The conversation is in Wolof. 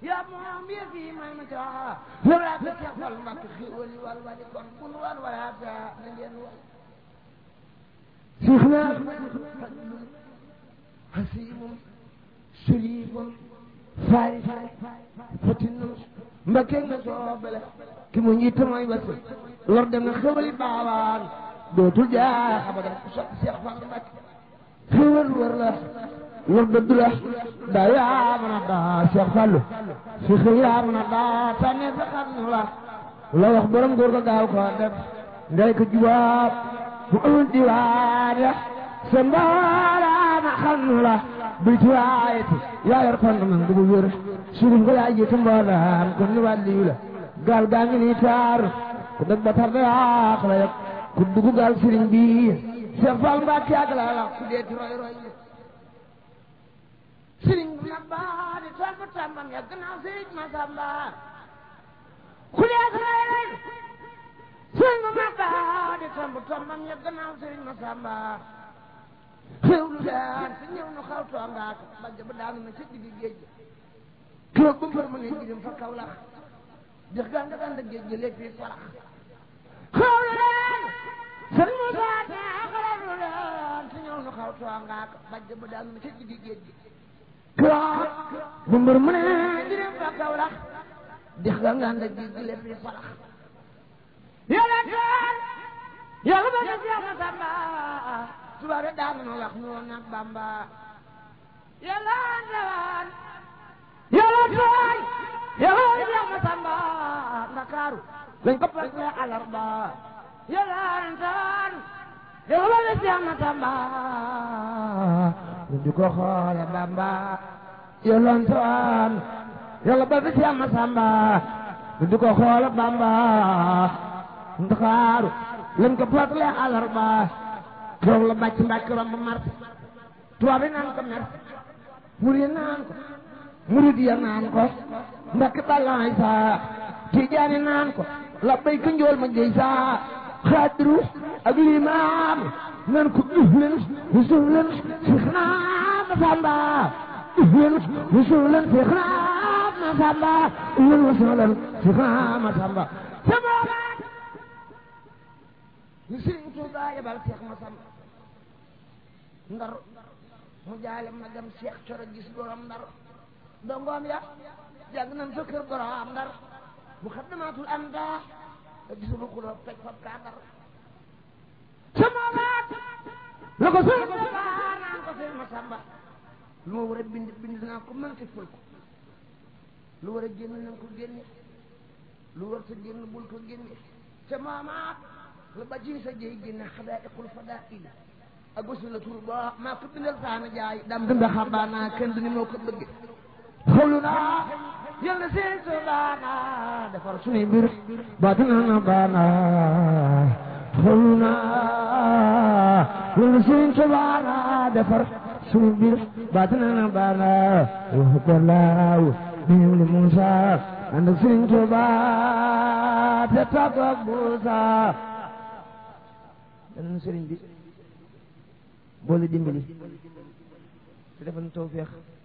yaa moom yëf yi may ma caa yow laa ko Seex Fallu Mbàkke xéewal yi wal wali kon bun wan wala ta na ngeen way Seexna fadlun hasimun sharifun faris fatinun Mbàkke nga soobale ki mu njiit mooy wasi lor dem na xéwali baawaan dootul jaax abadan ku sopp Seex Fallu Mbàkke xéwal wër la lor dëdd la daa yaa mën a daa Seex Fallu fi xëy yaa mën a daa tànnee sa xam la la wax borom góor ko gaaw ko def ndey ko jubaab bu amul diwaan ya sa mbaaraana xam la bil ci waayeti yaa yor kon man bu wér surif nga yaa jiitu mboolaan kon ni wàlliyu la gaal gaa ngi nii taar ku dëgg ba tar da yaax la yëg ku dugg gaal sëriñ bi Seex Fall Mbàkke ak la la ku dee ci roy roy sëriñ bu mag baa di toog ba tàmbam ya gannaaw sëriñ Masamba ku dee ci roy roy sëriñ bu mag baa di toog ba tàmbam ya gannaaw sëriñ Masamba xew lu daan si ñëw nu xaw toongaak bajj ba daanu na ci diggi géej kilo bu mbër mu ne jirim fa kaw lax dex gaa nga daan da géej gi léegi farax xew lu daan sëñ Moussa xew lu daan si ñëw nu xaw toongaak bajj ba daanu na ci diggi géej gi kilo bu mbër mu ne jirim fa kaw lax dex gaa nga daan da géej gi léegi farax yàlla taan yàlla ba def yàlla samba tubaab yi daan na wax noonu nag Bamba yàlla ndawaan yàlla tooy yàlla jeex na Samba Ndakaaru lañ ko fas ne alarba yàlla ndawaan yàlla jeex na Samba ñu di ko xoole Bamba yàlla ndawaan yàlla ba jeex na Samba ñu di ko xoole Bamba Ndakaaru lañ ko fas ne alarba toog la bàcc mbàkk romb mar tubaab yi naan ko mer murid naan ko murid ya naan ko mbàkk balaay saa tijaani naan ko la bay ko njool ma jëy saa xaadiru ak limaam naan ko uf leen usul leen fix naa ma samba uf leen usul leen fix naa ma samba uf leen usul leen fix naa ma samba sa boobaat ñu sëriñ Tuubaa yebal Seex Masamba ndar mu jaale ma dem Seex Coro gis borom ndar dongoom ya jàng nañ fa kër borom ndar mu xaddamaatul am daa te gisul ku doon toj fab kaa ndar sama baat la ko sëriñ Tuubaa naan ko Seex Masamba lu ma war a bind bind naa ko mën ci ful ko lu war a génn nañ ko génne lu war sa génn bul ko génne ca maamaat la ba ci sa jëy génne xadaaiqul fadaa'il ak wasu la tur ba maa ko bindal saana jaay dam dunda xabaana kenn du ni moo ko bëgge xawlu naa yal na seen so baana defar suñuy mbir baatina na baana xawlu naa yal na seen so baana defar suñuy mbir baatina na baana waxu ko laaw ñëw li Muusa ànd ak Sëriñ Tuubaa te tàggoog Muusa dan sëriñ bi boole dimbali te defal tawfeex